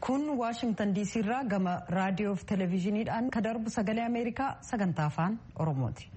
kun waashingtan diisii irraa gama raadiyoo fi televezyiiniidhaan kan darbu sagalee ameerikaa sagantaa afaan oromooti.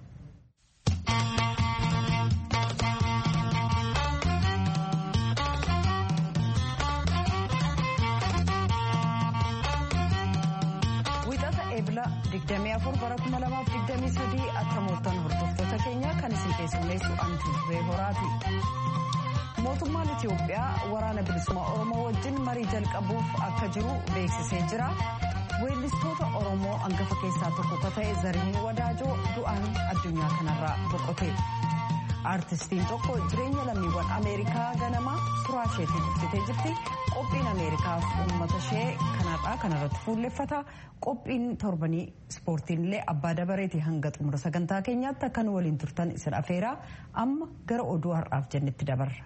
wixata eebila 24 bara 2023 akka mooltan hordoftoota keenya kan isin keessummeessu antu turee horaati. mootummaan itiyoophiyaa waraana bilisummaa oromoo wajjin marii jalqabuuf akka jiru beeksisee jira weellistoota oromoo hangafa keessaa tokko ka ta'e zarihuun wadaajoo du'aan addunyaa kanarraa boqote aartistiin tokko jireenya lammiiwwan ameerikaa ganamaa suuraa isheetiin ibsitee jirti qophiin ameerikaaf uummata ishee kanarraa kanarratti fuulleffata qophiin torbanii ispoortiin illee abbaa dabareeti hanga xumura sagantaa keenyaatti akkan waliin turtan isin afeeraa amma gara oduu har'aaf jennetti dabarra.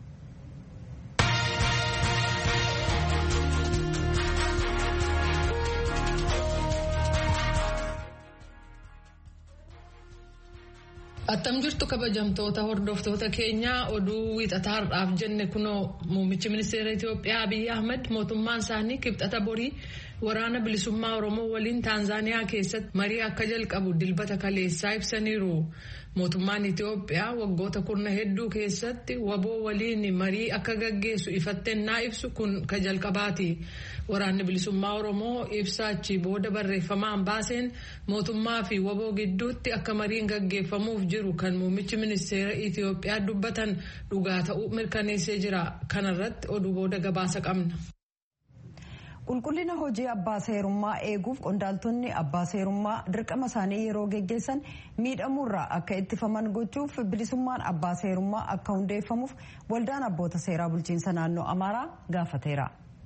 Attam jirtu kabajamtoota hordoftoota keenyaa oduu wiixataa har'aaf jenne kunoo muummichi ministeera Itoophiyaa Abiyyi Ahmed mootummaan isaanii kibxata borii waraana bilisummaa Oromoo waliin Taanzaaniyaa keessatti marii akka jalqabu dilbata kaleessaa ibsaniiru. Mootummaan Itoophiyaa waggoota kurna hedduu keessatti waboo waliin marii akka gaggeessu ifattennaa ibsu kun ka jalqabaati. Waraanni bilisummaa Oromoo ibsa achii booda barreeffamaan baaseen mootummaa fi waboo gidduutti akka mariin gaggeeffamuuf jiru kan muummichi ministeera Itoophiyaa dubbatan dhugaa ta'uu mirkaneessee jira. Kanarratti oduu booda gabaasa qabna. qulqullina hojii abbaa seerummaa eeguuf qondaaltonni abbaa seerummaa dirqama isaanii yeroo geggeessan miidhamuurraa akka ittifaman gochuuf bilisummaan abbaa seerummaa akka hundeeffamuuf waldaan abboota seeraa bulchiinsa naannoo amaaraa gaafateera.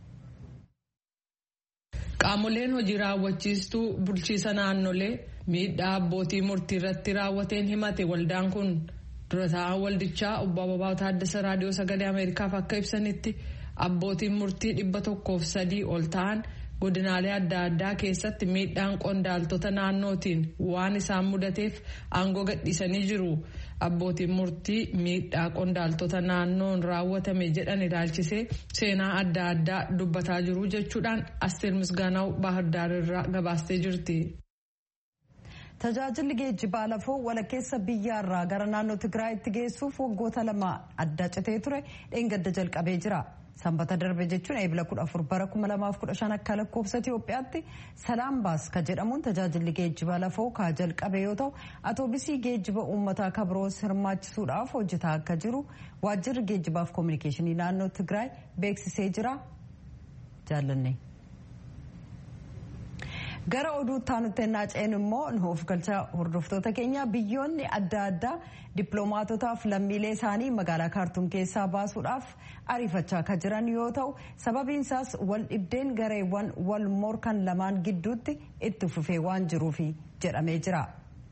Qaamoleen hojii raawwachiistuu bulchiisa naannolee miidhaa abbootii murtii irratti raawwateen himate waldaan kun dura taa'aa waldichaa obbo Ababaw Taaddasa Raadiyoo Sagalee Ameerikaaf akka ibsanitti. abbootiin murtii dhibba tokkoof sadii ol ta'an godinaalee adda addaa keessatti miidhaan qondaaltota naannootiin waan isaan mudateef aangoo gadhiisanii jiru abbootiin murtii miidhaa qondaaltota naannoon raawwatame jedhan ilaalchisee seenaa adda addaa dubbataa jiru jechuudhaan asteer misgaanaw baahirdaar irraa gabaastee jirti. tajaajilli geejjibaa lafoo walakkeessa biyyaarraa gara naannoo tigraayitti geessuuf waggoota lama adda citee ture dheengadda jalqabee jira. sanbata darbe jechuun eebila 14 bara 2015 akka lakkoofsa Itoophiyaatti salaam baas ka jedhamuun tajaajilli geejjiba lafoo ka jalqabe yoo ta'u atoobisii geejjiba uummataa ka biroos hirmaachisuudhaaf hojjetaa akka jiru waajjirri geejjibaaf koominikeeshinii naannoo Tigraay beeksisee jira jaallanne. gara oduu taanutti ennaa ceenu immoo nuuf galcha hordoftoota keenya biyyoonni adda addaa dippiloomaatotaaf lammiilee isaanii magaalaa kaartuum keessaa baasuudhaaf ariifachaa kan jiran yoo ta'u sababiin isaas wal dhibdeen gareewwan wal morkan lamaan gidduutti itti fufee waan jiruufi jedhamee jira.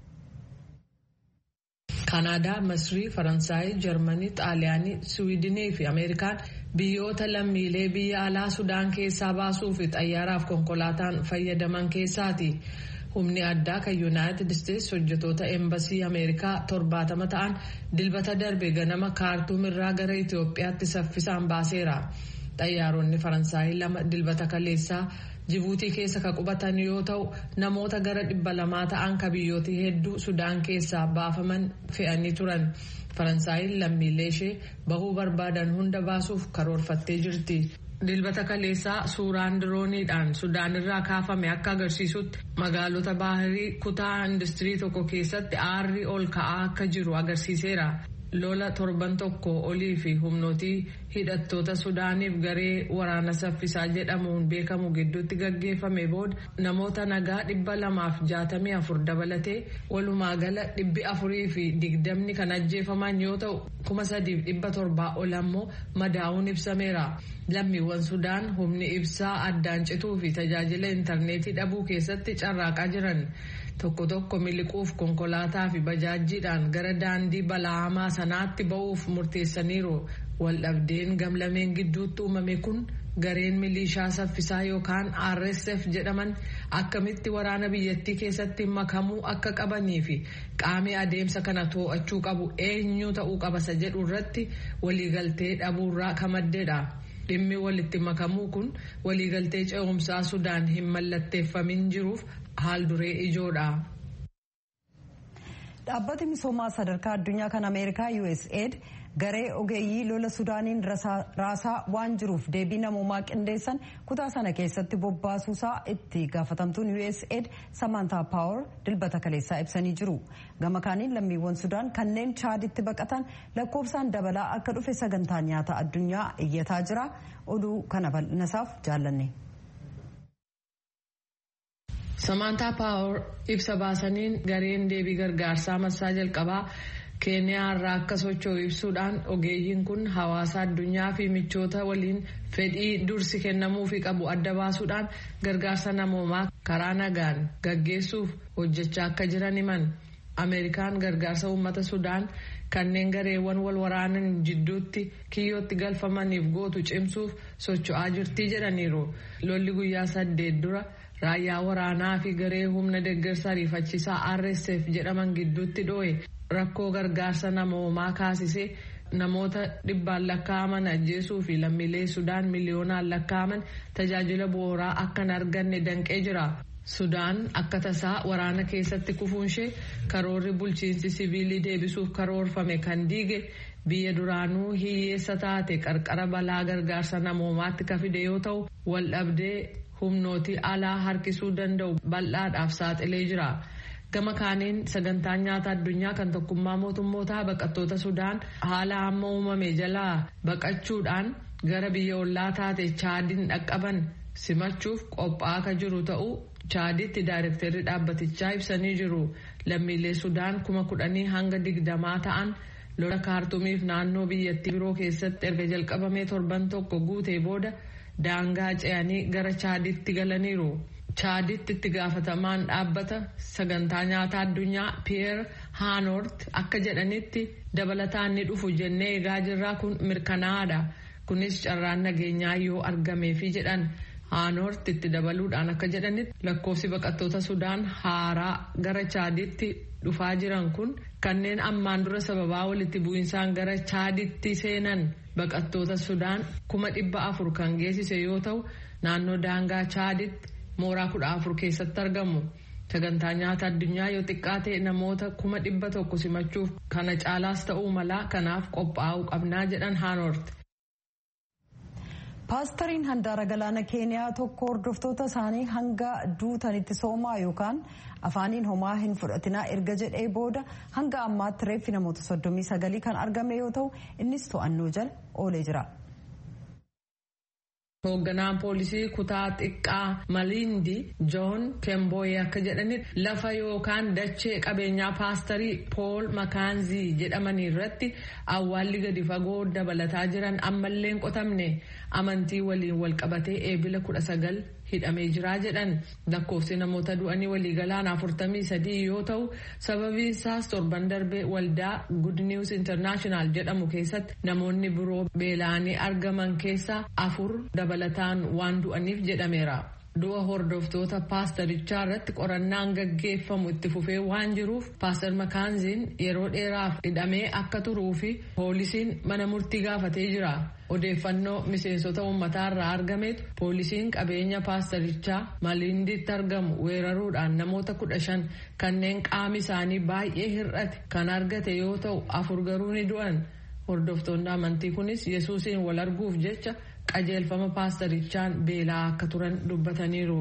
Kanaadaa, Masrii, Faransaay, Jarmanii, Xaaliyaanii, Siwiidinii fi Ameerikaan biyyoota lammiilee biyya alaa Sudaan keessaa baasuu fi xayyaaraaf konkolaataan fayyadaman keessaati. Humni addaa kan Yuunaayitid Isteetsi hojjetoota eembasii Ameerikaa torbaatama ta'an dilbata darbe ganama kaartuum irraa gara Itoophiyaatti saffisaan baaseera. Xayyaaronni Faransaay lama dilbata kaleessaa Jibuutii keessa ka qubatan yoo ta'u namoota gara dhibba lamaa ta'an ka biyyoota hedduu Sudaan keessaa baafaman fe'anii turan. Faransaayinn lammiilee ishee bahuu barbaadan hunda baasuuf karoorfattee jirti. Dilbata kaleessaa suuraan dirooniidhaan Sudaan irraa kaafame akka agarsiisutti magaalota baahirii kutaa industirii tokko keessatti aarri ol ka'aa akka jiru agarsiiseera. lola torban tokko olii fi humnootii hidhattoota sudaaniif garee waraana saffisaa jedhamuun beekamu gidduutti gaggeeffame booda namoota nagaa dhibba lamaaf jaatamii afur dabalatee walumaa gala dhibbi afurii fi digdamni kan ajjeefaman yoo ta'u kuma sadiif dhibba torbaa ol ammoo madaa'uun ibsameera. lammiiwwan sudaan humni ibsaa addaan cituu fi tajaajila intarneetii dhabuu keessatti carraaqaa jiran. tokko tokko miliquuf konkolaataa fi bajaajjiidhaan gara daandii bala'amaa sanaatti ba'uuf murteessaniiru waldhabdeen gamlameen gidduutti uumame kun gareen milishaa saffisaa yookaan rsf jedhaman akkamitti waraana biyyattii keessatti makamuu akka qabanii fi qaamii adeemsa kana to'achuu qabu eenyu ta'uu qabasa jedhu irratti waliigaltee dhabuurraa ka maddeedha. dhimmi walitti makamuu kun waliigaltee ce'umsaa sudaan hin mallatteeffamin jiruuf haal duree ijoodha. dhaabbati misoomaa sadarkaa addunyaa kan ameerikaa usaid garee ogeeyyii lola sudaaniin raasaa waan jiruuf deebii namoomaa qindeessan kutaa sana keessatti bobbaasuusaa itti gaafatamtuun usaid samantaa paawar dilbata kaleessaa ibsanii jiru gama kaaniin lammiiwwan sudaan kanneen chaaditti baqatan lakkoofsaan dabalaa akka dhufe sagantaa nyaata addunyaa iyyataa jira oduu kana bal'inasaaf jaallanne. samantaa paawar ibsa baasaniin gareen deebii gargaarsaa marsaa jalqabaa keeniyaa irraa akka socho'u ibsuudhaan ogeeyyiin kun hawaasa addunyaa fi michoota waliin fedhii dursi kennamuufi qabu adda baasuudhaan gargaarsa namoomaa karaa nagaan gaggeessuuf hojjechaa akka jiran himan ameerikaan gargaarsa uummata sudaan kanneen gareewwan wal waraanan jidduutti kiyyootti galfamaniif gootu cimsuuf socho'aa jirtii jedhaniiru lolli guyyaa saddeet dura. raayyaa waraanaa fi garee humna deeggarsa ariifachiisaa rsf jedhaman gidduutti dho'e rakkoo gargaarsa namoomaa kaasisee namoota dhibbaan lakkaa'aman ajjeesuu fi lammiilee sudaan miliyoonaan lakkaa'aman tajaajila bu'uuraa akka hin arganne danqee jira. sudaan akka tasaa waraana keessatti kufuunshee karoorri bulchiinsi siviilii deebisuuf karoorfame kan diige biyya duraanuu hiyyeessa taate qarqara balaa gargaarsa namoomaatti ka fide yoo ta'u wal dhabdee humnootii alaa harkisuu danda'u bal'aadhaaf saaxilee jira. gama kaaniin sagantaan nyaata addunyaa kan tokkummaa mootummootaa baqattoota sudaan haala amma uumame jalaa baqachuudhaan gara biyya ollaa taate chaadiin dhaqqaban simachuuf qophaa'aa akka jiru ta'uu chaaditti daayirektarri dhaabbatichaa ibsanii jiru lammiilee sudaan kuma kudhanii hanga digdamaa ta'an lola kaartumiif naannoo biyyattii biroo keessatti erga jalqabamee torban tokko guutee booda daangaa ce'anii gara chaaditti galaniiru. chaaditti itti gaafatamaan dhaabbata sagantaa nyaataa addunyaa piyeer haanoort akka jedhanitti dabalataan ni dhufu jennee eegaa jirraa kun mirkanaa'aadha kunis carraan nageenyaa yoo argameefi jedhan haanoort itti dabaluudhaan akka jedhanitti lakkoofsi baqattoota sudaan haaraa gara chaaditti dhufaa jiran kun kanneen ammaan dura sababaa walitti bu'insaan gara chaaditti seenan baqattoota sudaan kuma dhibba afur kan geessise yoo ta'u naannoo daangaa chaaditti. mooraa kudha afur keessatti argamu sagantaa nyaata addunyaa yoo xiqqaate namoota kuma dhibba tokko simachuuf kana caalaas ta'uu malaa kanaaf qophaa'uu qabnaa jedhan haanoort. paastariin handaara galaana keeniyaa tokko hordoftoota isaanii hanga duutanitti soomaa yookaan afaaniin homaa hin fudhatinaa erga jedhee booda hanga ammaatti reeffi namoota soddomii sagalii kan argame yoo ta'u innis to'annoo jala oolee jira. hoogganaan poolisii kutaa xiqqaa malindi joon kemboye akka jedhanitti lafa yookaan dachee qabeenyaa paastarii pool makaanzii jedhamanii irratti awwaalli gadi fagoo dabalataa jiran ammallee hin qotamne amantii waliin walqabatee eebila kudha sagal hidhamee jiraa jedhan lakkoofsi namoota du'anii waliigalaan afurtamii sadii yoo ta'u sababiin isaas torban darbee waldaa good news international jedhamu keessatti namoonni biroo beela'anii argaman keessaa afur dabalataan waan du'aniif jedhameera. du'a hordoftoota paastarichaa irratti qorannaan gaggeeffamu itti fufee waan jiruuf paastar makaanziin yeroo dheeraaf hidhamee akka turuu fi poolisiin mana murtii gaafatee jira odeeffannoo miseensota uummataa irraa argametu poolisiin qabeenya paastarichaa malinditti argamu weeraruudhaan namoota kudha shan kanneen qaami isaanii baay'ee hir'ate kan argate yoo ta'u afur garuu ni du'an hordoftoonni amantii kunis yesuusiin wal arguuf jecha. qajeelfama paastarichaan beelaa akka turan dubbataniiru.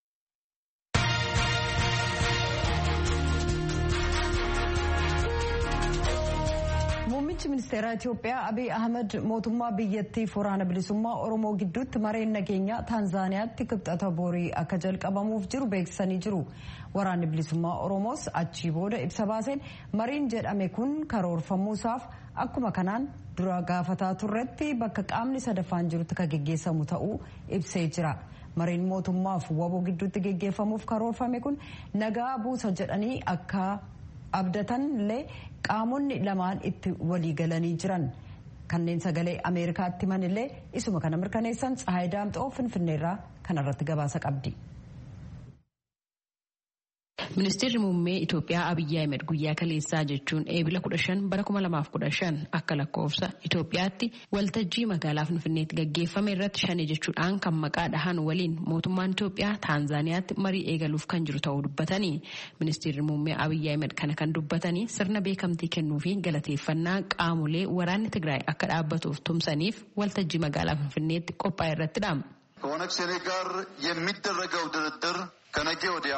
Muummichi ministeeraa Itoophiyaa Abiy Ahmed mootummaa biyyattiif waraana bilisummaa Oromoo gidduutti mareen nageenyaa Taanzaaniyaatti kibxata borii akka jalqabamuuf jiru beeksisanii jiru. Waraanni bilisummaa Oromoos achii booda ibsa baaseen mariin jedhame kun karoorfamuusaaf akkuma kanaan dura gaafataa turretti bakka qaamni sadaffaan jirutti kan geggeessamu ta'uu ibsee jira. Mariin mootummaaf waboo gidduutti geggeeffamuuf karoorfame kun nagaa buusa jedhanii akka abdatan illee qaamonni lamaan itti walii galanii jiran. Kanneen sagalee Ameerikaatti himan illee isuma kana mirkaneessan Tsahaay Daamxoo Finfinneerraa kanarratti gabaasa qabdi. Ministeerri muummee Itoophiyaa Abiyyi Ahmed guyyaa kaleessaa jechuun eebila kudha shan bara kuma lamaaf kudha shan akka lakkoofsa Itoophiyaatti waltajjii magaalaa Finfinneetti gaggeeffame irratti shane jechuudhaan kan maqaa dhahan waliin mootummaan Itoophiyaa Taanzaaniyaatti marii eegaluuf kan jiru ta'uu dubbatanii ministeerri muummee Abiyyi Ahmed kana kan dubbatanii sirna beekamtii kennuu fi galateeffannaa qaamolee waraanni Tigraay akka dhaabbatuuf tumsaniif waltajjii magaalaa Finfinneetti qophaa'e irrattidha. ከኦነግ ሸኔ ጋር የሚደረገው ድርድር ከነገ ወዲያ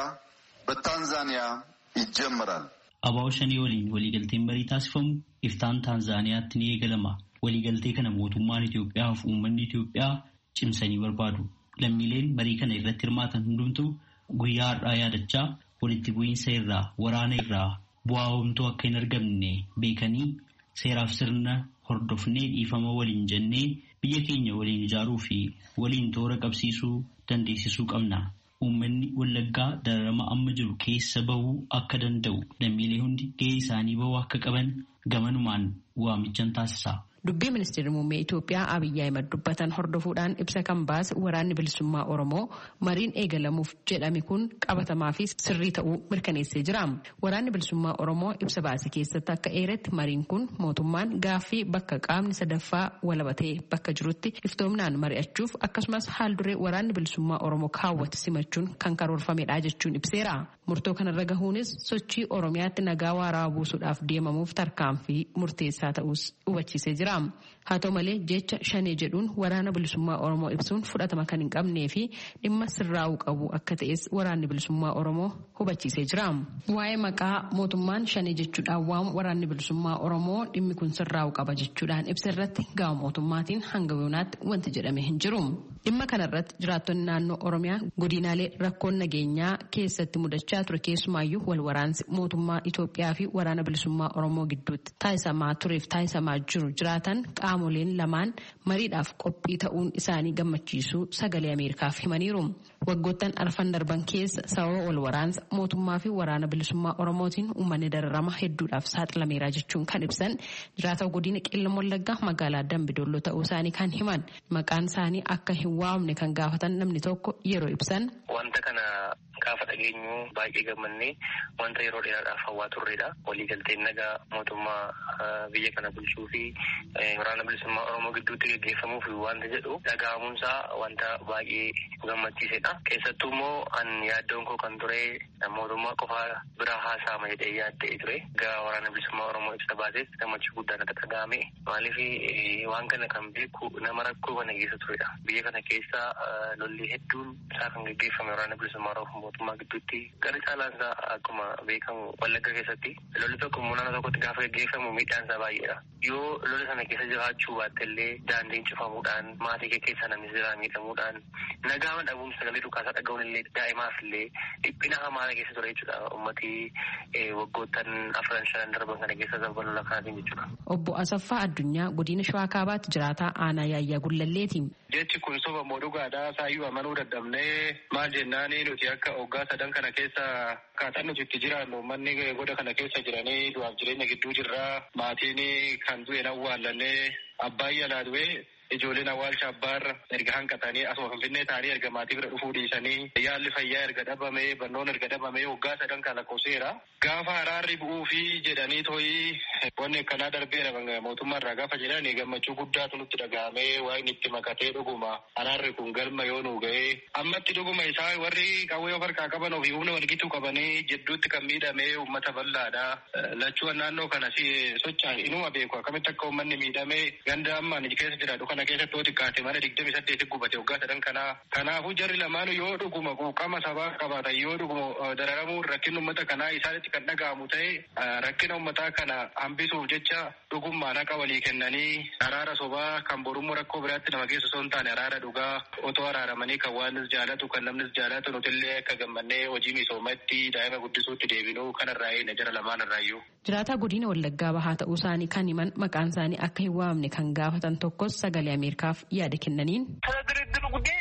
በታንዛኒያ ይጀምራል። አባው ሸኔ ወሊን waliigalteen marii taasifamu iftaan taanzaaniyaatti ni eegalama. Waliigaltee kana mootummaan Itoophiyaa fi uummanni Itoophiyaa cimsanii barbaadu. Lammiileen marii kana irratti hirmaatan hundumtuu guyyaa har'aa yaadachaa walitti bu'iinsa irraa waraana irraa bu'aa homtuu akka hin argamne beekanii seeraaf sirna hordofnee dhiifama waliin jennee biyya keenya waliin ijaaruu fi waliin toora qabsiisuu dandeessisuu qabna. Uummanni Wallaggaa dararama amma jiru keessa bahuu akka danda'u lammiilee hundi gahee isaanii bahuu akka qaban gamanumaan waamichan taasisa. Dubbii ministeerri muummee Itoophiyaa Abiyyi Ahimad dubbatan hordofuudhaan ibsa kan baase waraanni bilisummaa Oromoo mariin eegalamuuf jedhame kun qabatamaa fi sirrii ta'uu mirkaneessee jira. Waraanni bilisummaa Oromoo ibsa baase keessatti akka eeretti mariin kun mootummaan gaaffii bakka qaamni sadaffaa walabatee bakka jirutti iftoomnaan mari'achuuf akkasumas haal duree waraanni bilisummaa Oromoo kaawwate simachuun kan karoorfamedha jechuun ibseera. Murtoo kanarra gahuunis sochii Oromiyaatti nagaa waaraa buusuudhaaf deemamuuf tarkaanfii murteessaa ta'us hubachiisee jira. Haa ta'u malee jecha shanee jedhuun waraana bilisummaa Oromoo ibsuun fudhatama kan hin qabnee fi dhimma sirraa'uu qabu akka ta'es waraanni bilisummaa Oromoo hubachiisee jira. Waa'ee maqaa mootummaan shanee jechuudhaan waamu waraanni bilisummaa Oromoo dhimmi kun sirraa'uu qaba jechuudhaan ibsa irratti gama mootummaatiin hanga yoonaatti wanti jedhame hin jiru. Dhimma kanarratti jiraattonni naannoo Oromiyaa godinaalee rakkoon nageenyaa keessatti mudachaa ture keessumaayyuu wal waraansi mootummaa Itoophiyaa fi waraana bilisummaa Oromoo gidduutti taasisamaa tureef taasisamaa jiru jiraatan qaamoleen lamaan mariidhaaf qophii ta'uun isaanii gammachiisuu sagalee Ameerikaaf himaniiru. Waggoottan arfan darban keessa sababa wal waraansa mootummaa fi waraana bilisummaa Oromootiin uummanni dararama hedduudhaaf saaxilameera jechuun kan ibsan jiraata godina qeellam wallaggaa magaalaa Dambidolloo ta'uu isaanii kan himan maqaan isaanii akka hin waamne kan gaafatan namni tokko yeroo ibsan. Wanta kana gaafa dhageenyu baay'ee gammannee wanta yeroo dheeraadhaaf hawwaa turredha. Waliigalteen nagaa mootummaa biyya kana bulchuu fi waraana bilisummaa Oromoo gidduutti gaggeeffamuuf wanta jedhu dhaga'amuunsaa wanta baay'ee gammachiisedha. Keessattuu immoo an yaaddoon koo kan ture mootummaa qofaa biraa haasa'ama jedhee yaaddee ture. Egaa waraana bilisummaa Oromoo ibsa baases gammachuu guddaan akka dhaga'ame. Maaliif waan kana kan beeku nama rakkoo kana keessa turedha. Biyya kana keessa lolli hedduun isaa kan gaggeeffame waraana bilisummaa Oromoo mootummaa gidduutti gara caalaan isaa akkuma beekamu wallagga keessatti lolli tokko naannoo tokkotti gaafa gaggeeffamu miidhaan isaa baay'eedha. Yoo lola sana keessa jiraachuu baatte illee daandiin cufamuudhaan maatii kee keessa namni jiraa miidhamuudhaan nagaama dhabuun sagalee dhukaasaa dhaga'uun illee daa'imaaf illee dhiphina hamaadha keessa ture jechuudha uummatii waggoottan afran shanan darban kana keessa sababa lola kanaatiin jechuudha. Obbo Asaffaa Addunyaa godina Shawaa Kaabaatti jiraataa aanaa yaayyaa gullalleeti. Jechi kun soba moo dhugaadhaa saayyuu amanuu dadhabnee maal jennaani nuti akka hoggaa sadan kana keessa akkaataan nuti itti jiraannu manni goda kana keessa jiranii du'aaf jireenya gidduu jirraa maatiin kan du'e awwaallallee abbaan yalaa du'e ijoolleen awwaalcha abbaarra erga hanqatanii asuma finfinnee ta'anii erga maatii bira dhufuu dhiisanii yaalli fayyaa erga dhabame barnoon erga dhabame waggaa sadan kan lakkoofseera. Gaafa araarri bu'uu fi jedhanii tooyi wanni akkanaa darbeera mootummaa irraa gaafa jedhan gammachuu guddaatu nutti dhaga'ame waan itti makatee dhuguma araarri kun galma yoo nu ga'e ammatti dhuguma isaa warri qawwee of harkaa qaban ofii humna walgituu qabanii jidduutti kan miidhame uummata bal'aadha. Lachuun naannoo kana socho'an inuma beeku akkamitti akka uummanni miidhame ganda ammaan keessa jiraatu kana keessatti yoo xiqqaate mana digdami saddeeti gubate waggaa sadan kanaa. Kanaafuu jarri lamaanuu yoo dhuguma quuqama sabaa qabaatan yoo dhuguma dararamuun rakkinni uummata kanaa isaanitti kan dhaga'amu ta'e rakkina uummataa kana hambisuuf jecha dhugummaan haqa walii kennanii araara sobaa kan borummoo rakkoo biraatti nama geessu osoo hin taane araara dhugaa otoo araaramanii kan waanis jaalatu kan namnis jaalatu nutillee akka gammannee hojii misoomatti daa'ima guddisuutti deebinuu kanarraa eegna jara lamaan irraayyuu. Jiraataa godina Wallaggaa bahaa ta'uu isaanii kan himan maqaan isaanii akka hin waamne kan gaafatan tokkos sagalee Ameerikaaf yaada kennaniin. ስለ ድርድሩ ጉዳይ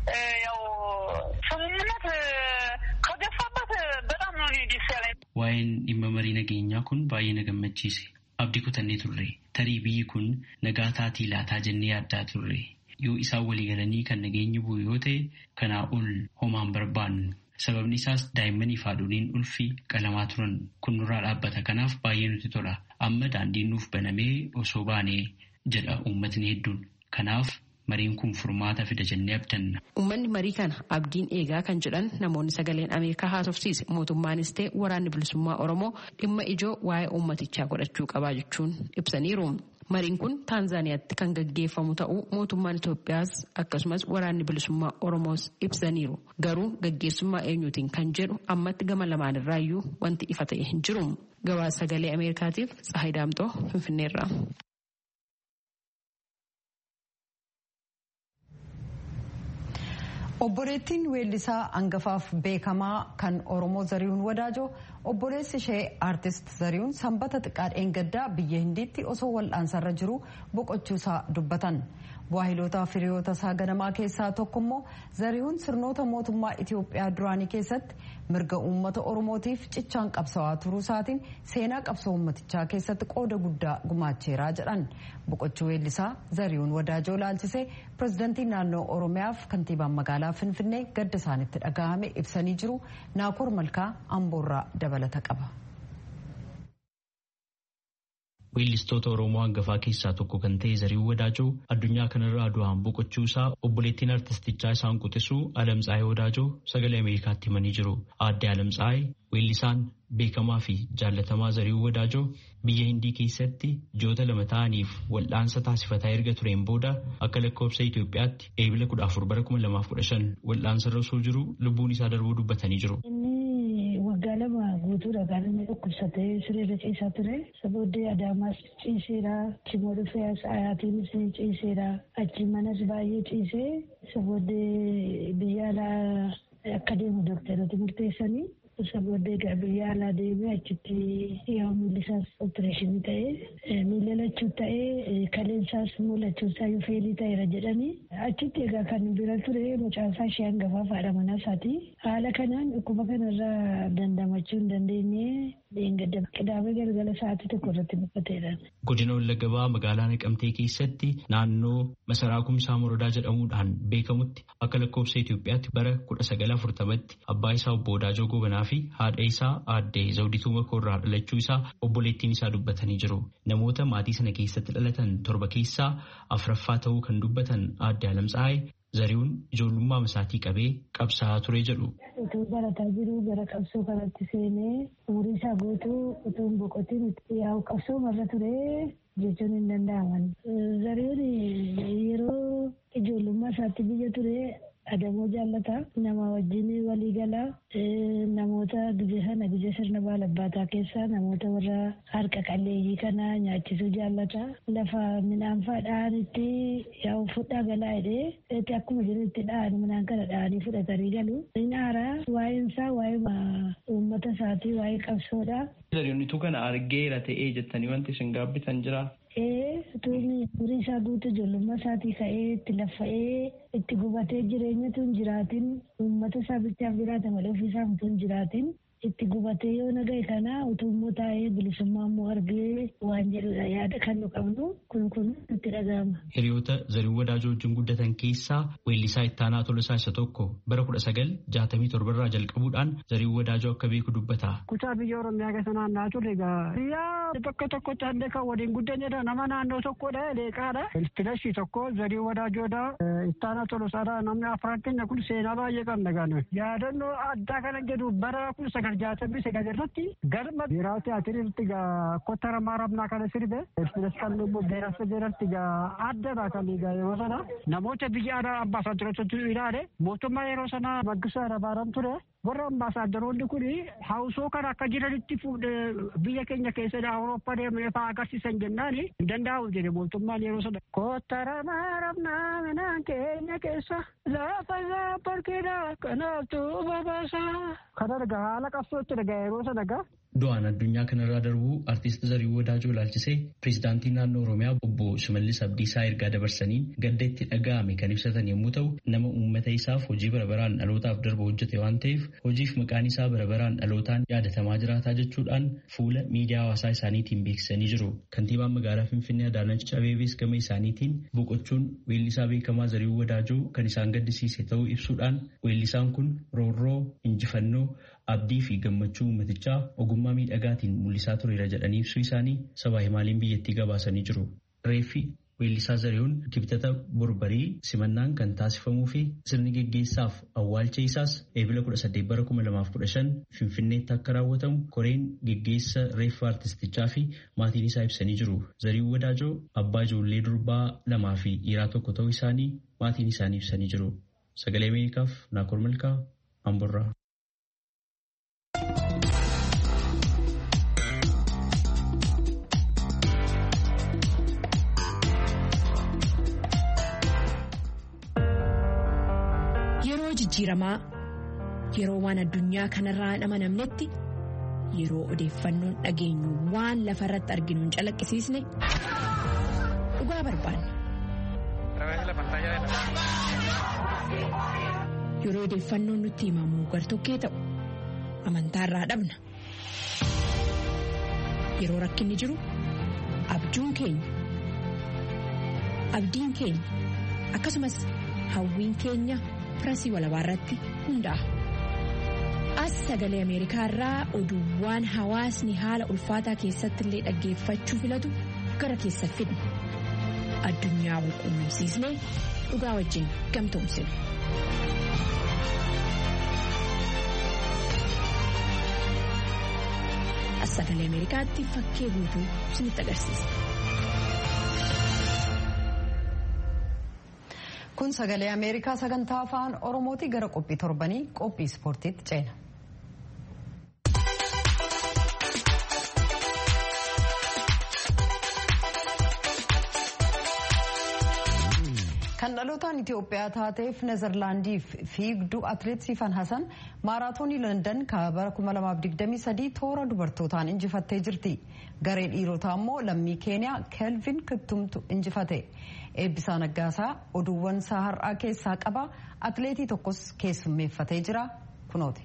ያው ስምምነት ከገፋበት በጣም ነው ደስ ያለኝ። Waa'een dhimma marii nageenyaa kun baay'ee na gammachiise. Abdii kutannee turre. Tarii biyyi kun nagaa taatii laataa jennee yaaddaa turre. Yoo isaan walii galanii kan nageenyi bu'u yoo ta'e kanaa ol homaan barbaannu. Sababni isaas daa'immanii fi haadholiin ulfii qalamaa turan kun nurraa dhaabbata. Kanaaf baay'ee nutti tola. Amma daandiin nuuf banamee osoo baanee jedha uummatni hedduun. Kanaaf mariin kun furmaata fida jennee abdanna. Uummanni marii kana abdiin eegaa kan jedhan namoonni sagaleen Ameerikaa haasofsiise mootummaanis ta'e waraanni bilisummaa Oromoo dhimma ijoo waa'ee uummatichaa godhachuu qabaa jechuun ibsaniiru. Mariin kun Taanzaaniyaatti kan gaggeeffamu ta'uu mootummaan Itoophiyaas akkasumas waraanni bilisummaa Oromoos ibsaniiru. Garuu gaggeessummaa eenyuutiin kan jedhu ammatti gama lamaanirraayyuu wanti ifa ta'e hin jiru. Gabaasa sagalee Ameerikaatiif Tsahayi Daamtoo Finfinneerra. obboleettiin weellisaa hangafaaf beekamaa kan oromoo zarihuun wadaajoo obboleessi ishee aartist zarihuun sanbata xiqqaa dheengaddaa biyya hindiitti osoo wal'aansarra jiru boqochuusaa dubbatan waahiloota firiyoota isaa ganamaa keessaa tokko immoo zarihuun sirnoota mootummaa itiyoophiyaa duraanii keessatti mirga uummata oromootiif cichaan qabsawaa turuu isaatiin seenaa qabsoo uummatichaa keessatti qooda guddaa gumaacheeraa jedhan boqochuu weellisaa zarihuun wadaajoo laalchisee pirezidantii naannoo oromiyaaf kantiibaan magaalaa finfinnee gadda isaanitti dhagahame ibsanii jiru naakoor malkaa amboorraa dabalata qaba. Weellistoota Oromoo hangafaa keessaa tokko kan ta'e Zarihuun Wadaajoo addunyaa kanarraa du'aan boqochuu isaa obboleettiin artistichaa isaan quxisuu Alamtsaayee Wadaajoo sagalee Ameerikaatti himanii jiru. Aadde Alamtsaayee weellisaan beekamaa fi jaallatamaa Zarihuun Wadaajoo biyya Hindii keessatti ji'oota lama ta'aniif wal'aansa taasifataa erga tureen booda akka lakkoofsa Itoophiyaatti eebila kudha afur bara kuma lamaaf kudha shan wal'aansarra osoo jiru lubbuun isaa darbuu dubbatanii jiru. waggaa lama guutuudha kan inni dhukkubsatee sireerra ciisaa ture sabooddee adaamaas ciiseera chimoo dhufee ayaatiinis ciiseera achi manas baay'ee ciisee sabooddee biyya alaa akka deemu dooktarooti murteessanii sabooddee biyya alaa deemee achitti yoo miillisaas opereeshinii ta'ee miila lachuu ta'ee kaleensaas mul'achuu isaa yoo feelii ta'eera jedhanii achitti egaa kan bira ture mucaasaa ishee hangafaa haadha manaa isaati haala kanaan dhukkuba kanarraa dandamachuu hin dandeenye qidaamee galgala sa'aatii tokko irratti boqoteedha. Godina Wallagabaa magaalaa Naqamtee keessatti naannoo masaraa kumsaa morodaa jedhamuudhaan beekamutti akka lakkoofsa Itoophiyaatti bara kudha sagala afurtamatti abbaa isaa obbo Wadaajoo Gobanaa fi haadha isaa aadde Zawdituu Makoorraa dhalachuu isaa obboleettiin isaa dubbatanii jiru. Namoota maatii sana keessatti dhalatan torba keessaa afuraffaa ta'uu kan dubbatan aadde Alamtsaayee Zarihuun ijoollummaa isaatii qabee qabsaa'aa ture jedhu. Utuu barataa jiru gara qabsoo kanatti seenee umurii isaa guutuu utuu hin boqotiin yaa'u qabsoo marra ture jechuun hin danda'aman. Zarihuun yeroo ijoollummaa isaatti biyya ture adamoo jaallata nama wajjin walii gala namoota gizee sana gizee sirna baalabbaataa keessaa namoota warra harka qalleeyyii kana nyaachisuu jaallata lafa midhaan faa dha'anitti yaa'u fudhaa galaa jedhee akkuma jiru itti dha'an midhaan kana dha'anii fudhatanii galu inni haaraa waa'een isaa waa'ee uummata isaatii waa'ee qabsoodha. Zarihuunitu kana argeera ta'ee jettanii wanti isin gaabbitan jira. tuuni umurii isaa guutuu ijoollummaa isaatii ka'ee itti laffa'ee itti gubatee jireenyatu hin jiraatin uummata isaa bichaaf jiraata malee ofii isaa utuu hin jiraatin itti gubatee yoo nagaye kana utuu immoo taa'ee bilisummaa immoo argee waan jedhudha yaada kan nu qabnu kun kun nutti dhaga'ama. Hiriyoota Zarihuun Wadaajoo wajjin guddatan keessaa weellisaa ittaanaa Tolosaa isa tokko bara kudha sagal jaatamii torbarraa jalqabuudhaan Zarihuun Wadaajoo akka beeku dubbata. Kutaa biyya Oromiyaa keessa naanna'aa turre egaa biyya tokko tokkotti haallee kan waliin guddanneedha nama naannoo tokkodha leeqaadha. Filashii tokko Zarihuun Wadaajoodha ittaanaa Tolosaadha namni afran keenya kun seenaa baay'ee qabna gaanu. Yaadannoo addaa kana jedhu bara kun sagal jaatamii sagal irratti galma biiraa tiyaatiriitti gaa kottara maaramnaa kana sirbe filas kan dhummu beerasa jedhatti gaa addadha kan gaa yeroo sana namoota biyya alaa ambaasaadarotatu ilaale mootummaa yeroo sana maggisaa rabaaran ture warra ambaasaadaronni kun hawsoo kana akka jiranitti fuudhee biyya keenya keessadha awurooppaa deemee fa'aa agarsiisan jennaan hin danda'u jedhe mootummaan yeroo sana. Kottara maaramnaa minaan keenya keessa lafa isaa barkeedha kanaaftu babaasa. Kana dhagaa haala qabsootti dhagaa yeroo sana dhagaa. Du'aan addunyaa kanarraa darbuu artiist Zarihuun Wadaajoo ilaalchisee pireezidaantii naannoo Oromiyaa obbo Shimallis Abdiisaa ergaa dabarsaniin gadda itti dhaga'ame kan ibsatan yommuu ta'u nama uummata isaaf hojii bara baraan dhalootaaf darba hojjete waan ta'eef hojiif maqaan isaa bara baraan dhalootaan yaadatamaa jiraataa jechuudhaan fuula miidiyaa hawaasaa isaaniitiin beeksisanii jiru. Kantiibaan magaalaa Finfinnee Adaanach Abeebees gama isaaniitiin boqochuun weellisaa beekamaa Zariihuu Wadaajoo kan isaan gaddisiise ta'uu ibsuudhaan weellisaan kun roorroo, injifannoo, abdii fi gammachuu uummatichaa ogummaa miidhagaatiin mul'isaa tureera jedhanii ibsuu isaanii sabaa himaaliin biyyattii gabaasanii jiru. Reeffi weellisaa Zarihuun kibxata borbarii simannaan kan taasifamuu fi sirni geggeessaaf awwaalcha isaas eebila 18 bara 2015 Finfinneetti akka raawwatamu koreen geggeessa reeffa artistichaa fi maatiin isaa ibsanii jiru. Zarihuun Wadaajoo abbaa ijoollee durbaa lamaa fi dhiiraa tokko ta'uu isaanii maatiin isaanii ibsanii jiru. Sagalee Ameerikaaf Naakoor Malkaa Amborraa. Yeroo jijjiiramaa yeroo waan addunyaa kanarraa hin amanamnetti yeroo odeeffannoon dhageenyu waan lafa irratti arginu hin calaqqisiisne dhugaa barbaanna. Yeroo odeeffannoon nutti himamu gartokkee ta'u amantaarraa dhabna. Yeroo rakkinni jiru abjuun keenya abdiin keenya akkasumas hawwiin keenya. Pirasii walabaa irratti hundaa'a. As sagalee Ameerikaa irraa oduuwwan hawaasni haala ulfaataa keessatti illee dhaggeeffachuu filatu gara keessa fidna. Addunyaa wal quunnamsiisnee dhugaa wajjin gamtoomsina. As sagalee Ameerikaatti fakkee guutuu isinitti agarsiisa. Kun sagalee Ameerikaa sagantaa afaan Oromooti gara qophii torbanii qophii ispoortiitti ceena. Kan dhalootaan Itoophiyaa taateef Nezerlaandiif fiigduu atileet Sifan Hasan maaraatoonii London bara 2023 toora dubartootaan injifattee jirti. Garee dhiirotaa immoo lammii Keeniyaa Kelvin Kiptumtu injifate. Eebbisaa Naggaasaa oduuwwan isaa har'aa keessaa qaba. Atileetii tokkos keessummeeffatee jira. Kunooti.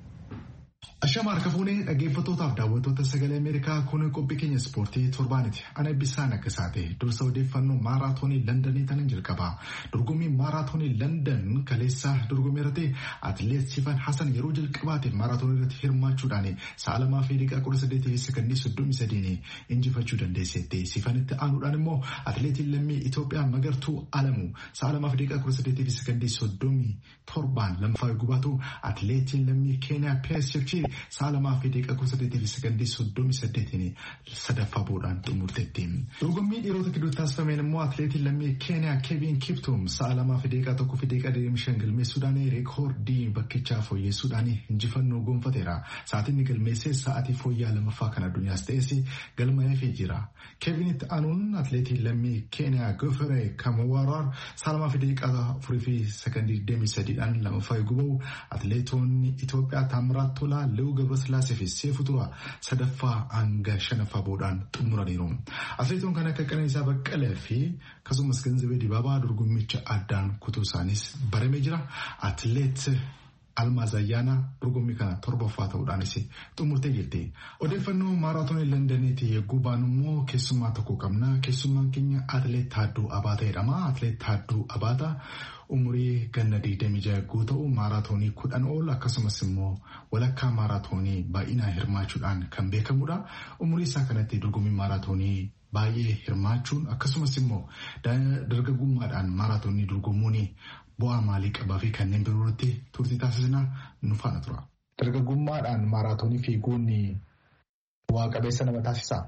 Ashama harka fuunee dhaggeeffattootaaf daawwattoota sagalee Ameerikaa kun qophii keenya ispoortii torbaaniti. Ana Eebbisaa Naggasaate dursa odeeffannoo maaraatoonii Londonii tanan jalqaba. Dorgommii maaraatoonii London kaleessa dorgommii irratti atileet Sifan Hasan yeroo jalqabaatiif maaraatoonii irratti hirmaachuudhaan sa'a lamaa fi daqiiqaa kudha saddeetii sekondii soddomii sadiin injifachuu dandeesseetti. Sifanitti aanuudhaan immoo atileetiin lammii Itoophiyaa Magartuu Alamuu sa'a lamaa fi daqiiqaa kudha saddeetii fi sekondii soddomii torbaan lammaffaa gubaatu atileetiin lammii Keeniyaa Pees Chepchii sa'a lamaa fi daqiiqaa kudha saddeetii fi sekondii soddomii saddeetiin sadaffaa boodaan xumurteetti. Dorgommii dhiirota gidduutti taasifameen immoo atileetiin lammii Keeniyaa Kevin Kiptum sa'a lamaa fi daqiiqaa tokkoo fi daqiiqaa digdamii shan galmeessuudhaan reekoordii bakkichaa fooyyessuudhaan injifannoo gonfateera. Sa'aatiin galmeessee sa'aatii fooyyaa lamaffaa kan addunyaas ta'es galmaa'eefii jira. Kevinitti aanuun atileetiin lammii Keeniyaa Gofere Kamawaraar sa'a lamaa fi daqiiqaa afurii fi sekondii digdamii sadiidhaan lamaffaa guba'u atileetonni Itoophiyaa Taamiraat Tolaa Leewuu Gabrasillaasee fi Seefuu Turaa sadaffaa hanga shanaffaa boodaan xumuraniiru. Atileetonni kan akka Qananiisaa Baqqalee fi akkasumas Ganzabee Dibaabaa dorgommicha addaan kutuu isaanis baramee jira. Atileet Almaaz Ayyaanaa dorgommii kana torbaffaa ta'uudhaanis xumurtee jirti. Odeeffannoo maaraatoonii Londaniiti yogguu baanu immoo keessummaa tokko qabna. Keessummaan keenya Atileet Taadduu Abaataa jedhama. Atileet Taadduu Abaataa umurii ganna 26 yogguu ta'u maaraatoonii kudhan ol akkasumas immoo walakkaa maaraatoonii baay'inaan hirmaachuudhaan kan beekamudha. Umurii isaa kanatti dorgommii maaraatoonii baay'ee hirmaachuun akkasumas immoo dargaggummaadhaan maaraatoonii dorgomuun bu'aa maalii qabaa fi kanneen biroo irratti turtii taasisnaa nu faana tura. Dargaggummaadhaan maaraatoonii fiiguun bu'aa qabeessa nama taasisaa?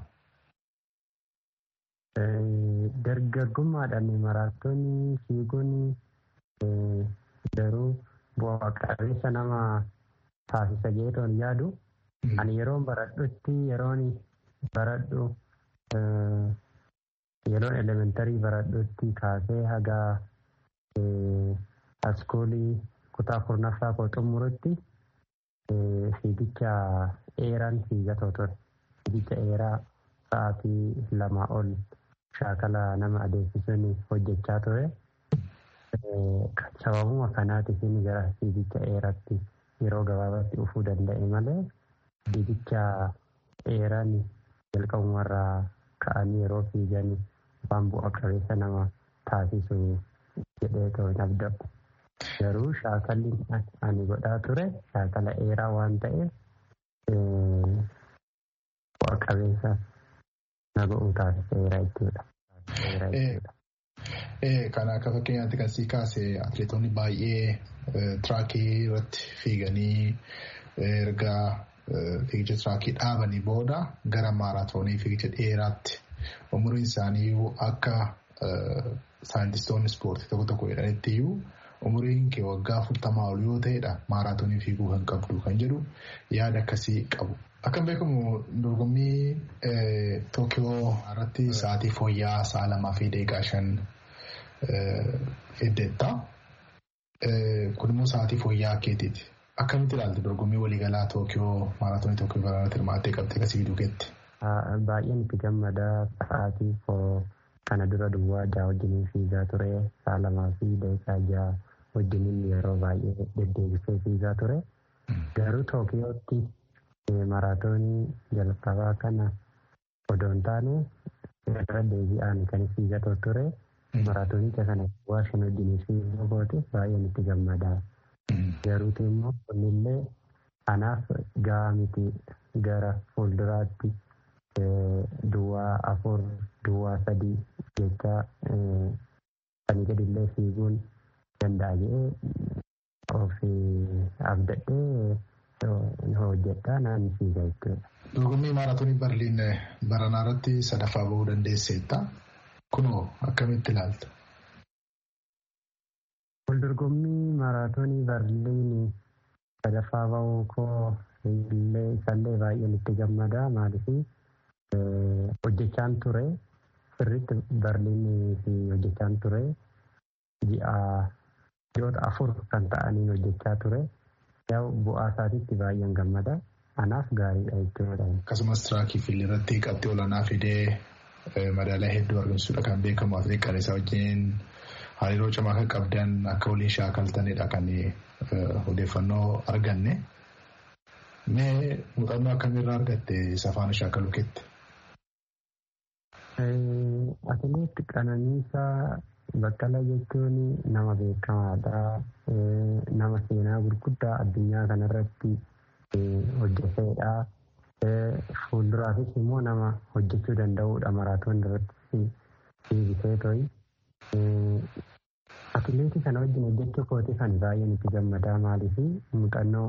Dargaggummaadhaan maaraatoonii fiiguun garuu bu'aa qabeessa nama taasisa jedhuun yaadu. Ani yeroon baradhutti yeroon baradhu yeroon elementarii baradhutti kaasee haga askuulii kutaa kurnaffaa koo xumurutti fiigicha dheeraan fiigatoo ture. Fiigicha dheeraa sa'aatii lamaa ol shaakala nama adeemsisuun hojjechaa ture. Sababuma kanaatiif gara fiigicha dheeraatti yeroo gabaabaatti dhufuu danda'e malee fiigicha dheeraan jalqabumarraa ka'anii yeroo fiigan waan bu'a qabeessa nama taasisu jedhee ta'u hin abdadhu. Garuu shaakalli ani godhaa ture shaakala dheeraa waan ta'eef bu'a qabeessa na godhu taasiseera jechuudha. Kan akka fakkeenyaatti kan sii kaase atileetonni baay'ee tiraakii irratti fiiganii erga fiigicha tiraakii dhaabanii booda gara maaraatoonii fiigicha dheeraatti umuriin isaanii akka saayintistoonni ispoortii tokko tokko jedhanitti iyyuu umuriin kee waggaa afurtamaa ol yoo ta'edha maaraatoonii fiiguu kan qabdu kan jedhu yaada akkasii qabu. Akkam beekamu dorgommii Tookiyoo irratti sa'aatii fooyya'aa sa'a lamaa fi daqiiqaa shan fiddeetta. Kun immoo sa'aatii fooyya'aa keetiiti. Akkamitti ilaaltu dorgommii waliigalaa Tookiyoo maaraatoonii Tookiyoo bara irratti hirmaattee qabxee kasii fiduu keetti? Baay'een itti gammadaa sa'aatii kana dura duwwaa ja'a wajjiniin fiigaa ture sa'a lamaa fi daqiiqaa ja'a wajjiniin yeroo baay'ee deddeebisee fiigaa ture. Garuu Tookiyootti maraatoonii jalqabaa kana odoo hin taane irra deebi'aan kan fiigatoo ture. Maraatoonicha kana waa shan wajjiniin fiiguu koote baay'een itti gammadaa. Garuuti immoo kunillee anaaf gahaa miti gara fuulduraatti duwwaa afur duwwaa sadii jecha sanii gadillee fiiguun danda'a jedhee of abdadhee hojjedhaa naan fiiga jechuudha. Dorgommii maaraatoonii Barliin baranaa irratti sadaffaa bahuu dandeesseetta. Kunoo akkamitti ilaalta? Waldorgommii maaraatoonii Barliin sadaffaa bahuu koo illee isallee baay'een itti gammadaa maaliif hojjechaan ture sirriitti Barliin fi hojjechaan ture ji'a ji'oota afur kan ta'aniin hojjechaa ture yaa'u bu'aa isaatiitti baay'een gammada anaaf gaariidha jechuudha. Akkasumas tiraakii fiilii irratti qabxii olaanaa fidee madaaliyaa hedduu argamsiisuudha kan beekamu atileet Qananiisaa wajjin hariiroo cimaa kan qabdan akka waliin shaakaltanidha kan odeeffannoo arganne. Mee muuxannoo akkamiirraa argatte isa faana shaakaluu keetti? Atileet Qananiisaa Baqqalaa jechuun nama beekamaadha. Nama seenaa gurguddaa addunyaa kanarratti hojjeteedha. Fuulduraafis immoo nama hojjechuu danda'udha maraatoon irratti fiigisee to'i. Atileetii kana wajjin hojjechuu kooti kan baay'een itti gammadaa maaliif muuxannoo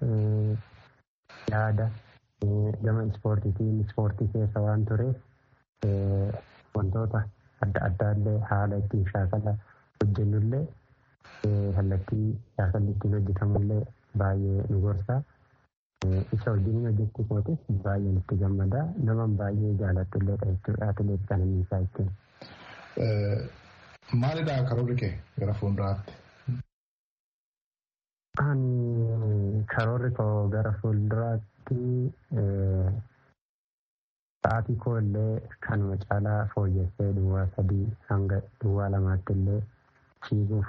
yaada gama ispoortiitiin ispoortii keessa waan tureef wantoota adda addaallee haala ittiin shaakala hojjennullee kallattii shaakalli ittiin hojjetamullee baay'ee nu gorsa. Isa wajjin hojjechuu kootis baay'een itti gammadaa naman baay'ee jaalatullee jechuudha atileet Qananiisaa jechuun. Maalidha karoorri kee gara fuulduraatti? Ani karoorri koo gara fuulduraatti sa'aatii koo illee kanuma caalaa fooyyessee duwwaa sadii hanga duwwaa lamaatti illee fiiguuf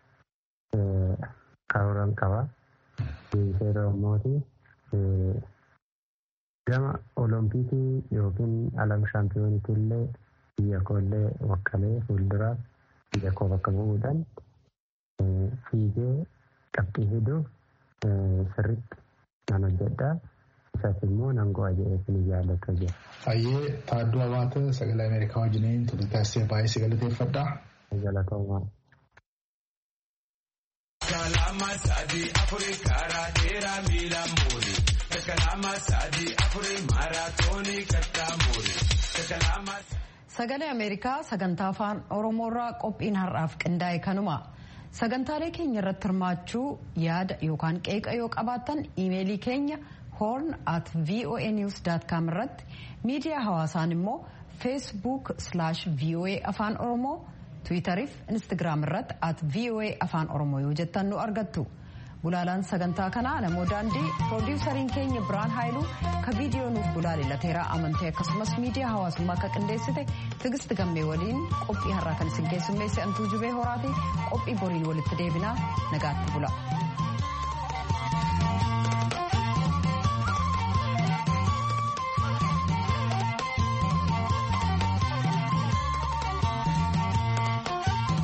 karooran qaba. Deebisee Oromooti gama Oloompiikii yookiin alam shaampiyoonitii illee biyya koo illee wakkalee fuulduraaf biyya koo bakka bu'uudhaan fiigee qabxii fiduuf sirriitti nan hojjedha. Isas immoo nan go'a jedhee ni jaallatu jira. Hayyee Taadduu Abaata sagalee Ameerikaa wajjiniin turte taasisee baay'ee si galateeffadha. Galatoomaa. Kalama sadi afuri karaa dheeraa miila muuri. Kalama sadi afuri maaraatoonii kattaa muuri. Kalama. Sagalee Ameerikaa sagantaa afaan Oromoorraa qophiin har'aaf qindaa'e kanuma. Sagantaalee keenya irratti hirmaachuu yaada yookaan qeeqa yoo qabaattan iimeelii keenya horn at voanews.com irratti miidiyaa hawaasaan immoo feesbuuk slash voa afaan oromoo tiwitariif instagiraam irratti at voa afaan oromoo yoo jettan nu argattu. Gulaalaan sagantaa kanaa namoo daandii piroodiwusariin keenya biraan haayiluu ka viidiyoo nuuf gulaale lateeraa amantee akkasumas miidiyaa hawaasummaa akka qindeessite tigisti gammee waliin qophii har'aa kan isin keessummeesse antuu jubee horaati qophii boriin walitti deebinaa nagaatti bula.